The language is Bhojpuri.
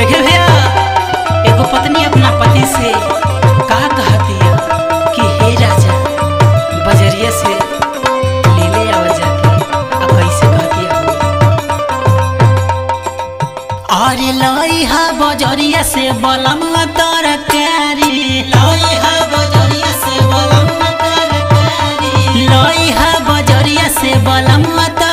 देखे भैया एगो पत्नी अपना पति से का कहती है कि हे राजा बजरिया से ले ले आवा जाके आ कैसे कहती है अरे लई हा बजरिया से बलम तरकारी लई हा बजरिया से बलम तरकारी लई हा बजरिया से बलम तरकारी